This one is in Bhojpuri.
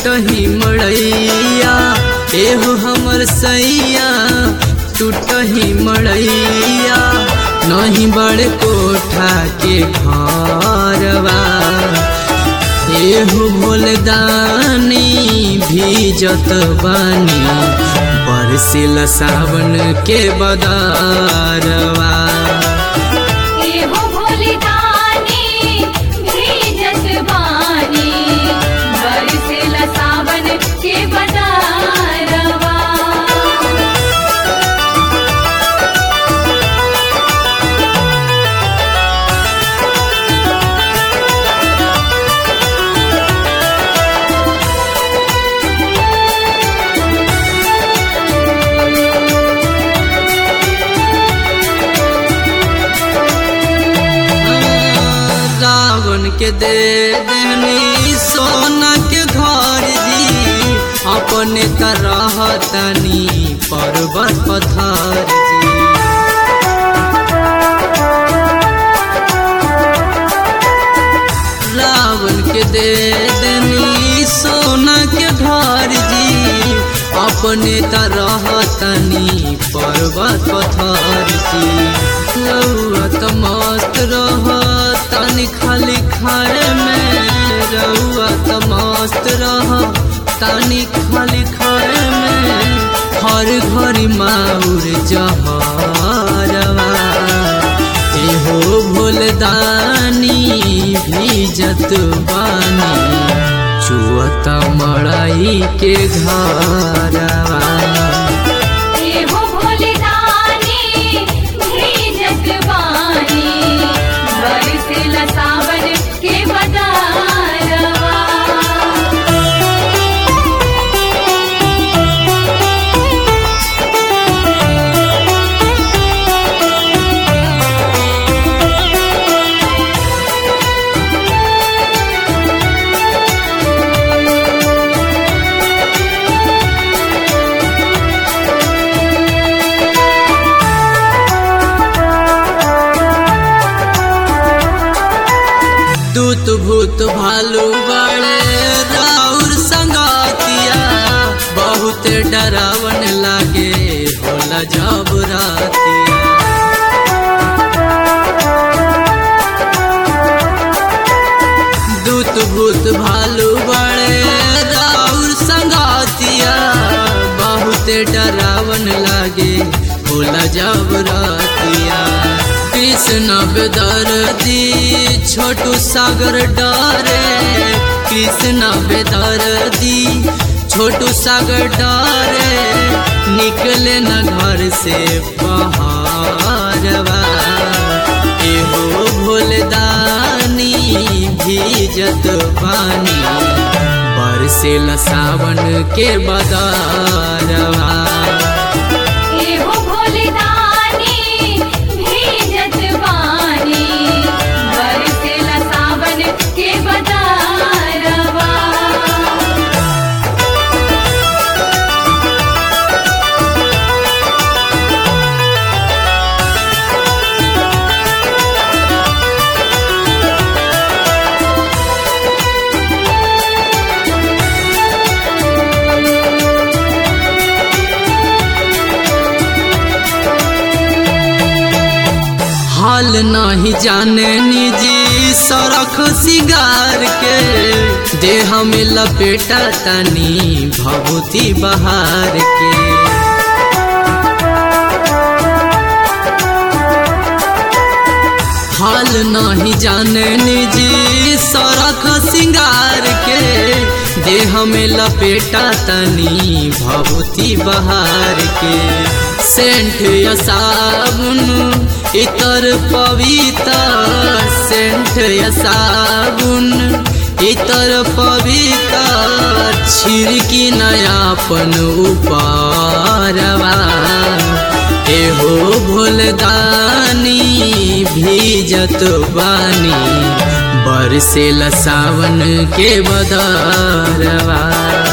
टूटही मड़ैया एहो हमर सैया टूटही मड़ैया नहीं बड़ कोठा के घरवा एहो भोलदानी भीजत बानी बरसिल सावन के बदारवा एहो भोलिदानी भीजत बानी बरसेला सावन के बदारवा रावण के दे देनी सोना के घर जी अपने तरह तनी पर्वत पथर जी रावण के दे देनी सोना के घर जी अपने तरह तनी पर्वत पथर जी रउआ त मस्त रह तनी खाली खाए में रउआ त मस्त रह तनी खाली खाए में हर घड़ी माउर जहरवा एहो भोलदानी भीजत बानी चुअत मड़ाई के घरवा एहो भोलिदानी भीजत बानी बरसेला सावन के बदारवा दूत भूत भालू बड़े राउर संगातिया बहुत डरावन लागे होला जब रातिया दूत भूत भालू बड़े राउर संगातिया बहुत डरावन लागे होला जब रातिया कृष्ण बेदर्दी छोटू सागर डरे कृष्ण बेदर्दी छोटू सागर डरे निकले न घर से पहाड़वा एहो भोलदानी भीजत पानी बरसेल सावन के बदारवा एहो भोलिदानी भीजत बानी बरसेला सावन के बदारवा हाल नहीं जाने निजी सड़क सिगार के देह में लपेटा तनी भभूति बहार के हाल नहीं जाने निजी सड़क सिंगार के देह में लपेटा तनी भभूति बहार के सेंट या साबुन इतर पवित्र सेंट या साबुन इतर पवित्र छिड़की नयापन उपारवा एहो भोलदानी भीजत बानी बरसेल सावन के बदरवा